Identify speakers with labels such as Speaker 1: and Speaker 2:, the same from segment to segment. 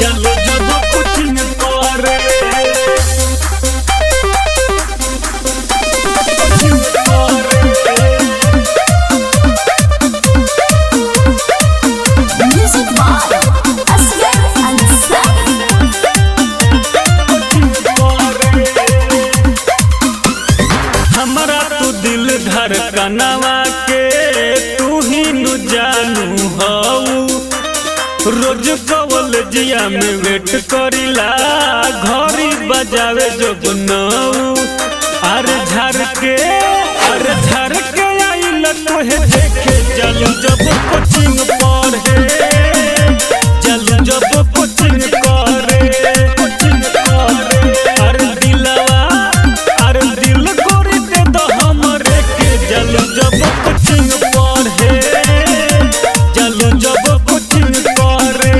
Speaker 1: चलो जब कोचिंग करे कोचिंग करे
Speaker 2: Music by Asghar Ansari.
Speaker 1: हमरा तू दिल धड़कनवा के तू ही नु जानू हऊ रोज कॉलेजिया में वेट करिला घड़ी बजावे जब नऊ अरे झर के अरे झर के आइल तोहे देखे चल जब कोचिंग पढ़े चल जब कोचिंग करे कोचिंग करे अरे दिलवा अरे दिल कोरी दे दो हमरे के चल जब कोचिंग पढ़े चल जब कोचिंग करे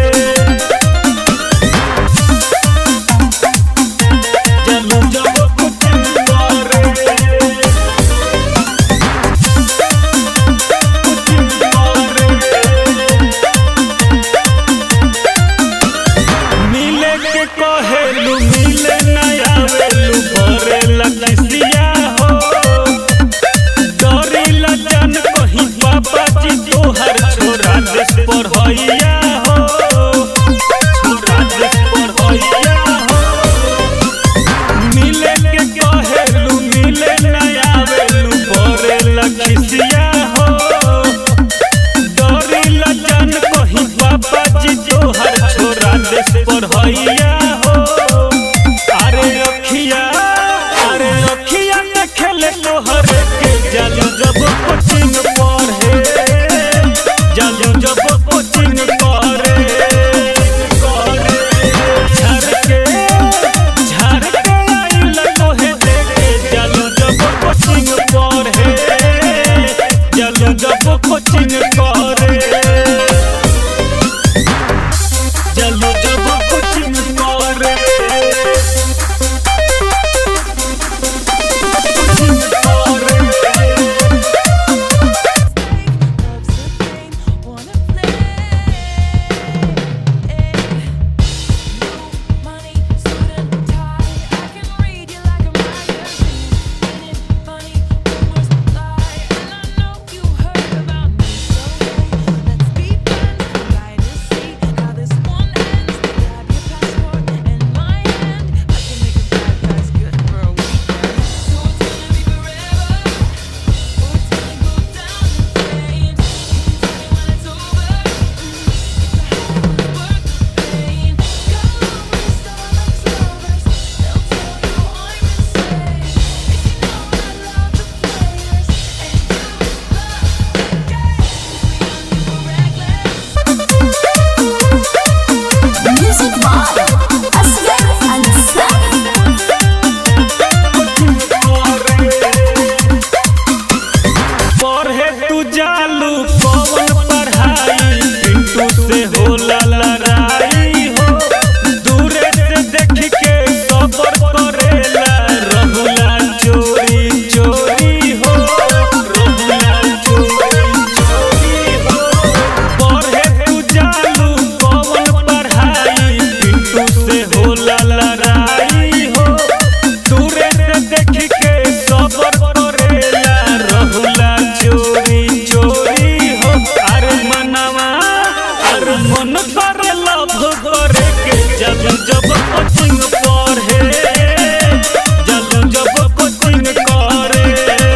Speaker 1: चल जब कोचिंग करे कोचिंग करे मिले के कहेलू मिले नया वेलू भरे लकसिया हो डरी लजन कहीं पापा जी तोहर छोरा देश पर हैया हो छोरा देश पर हैया हो मिले के कहेलू मिले नया वेलू भरे लकसिया हो डरी लजन कहीं पापा जी तोहर छोरा देश पर हैया हो अरे अखिया अरे अखिया में खेले तोहर के जल जब कोचिंग पढ़े जल जब कोचिंग करे करे झर के झर के आइल तोहे देखे जल जब कोचिंग पढ़े जल जब कोचिंग करे चलो जब कोचिंग करे कोचिंग करे
Speaker 2: Music by Asghar Ansari.
Speaker 1: पढ़े तू जालू कौन पढ़ाई पिंटू से होला लड़ाई हो दूरे से देख के सबर करेला रहुला चोरी चोरी हो रहुला चोरी चोरी हो पढ़े तू जालू कौन पढ़ाई पिंटू से होला लड़ाई हो दूरे से देख के सबर करेला रहुला चोरी चोरी हो अरे मनवा अरे मन करे लभ करे के जब जब कोचिंग पढ़े जब जब कोचिंग करे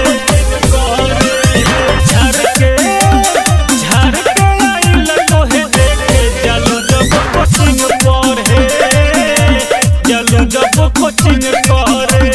Speaker 1: करे झर के झर के आइल तोहे देखे जल जब कोचिंग पढ़े जल जब कोचिंग करे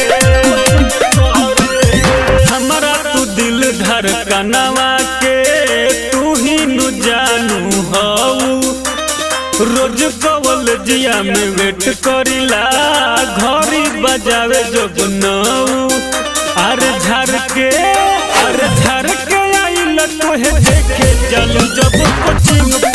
Speaker 1: हमरा तू दिल धड़कनवा के तू ही नु जानू हऊ रोज कॉलेजिया में वेट करिला घड़ी बजावे जब नऊ अरे झर के अरे झर के आइल तोहे देखे चल जब कोचिंग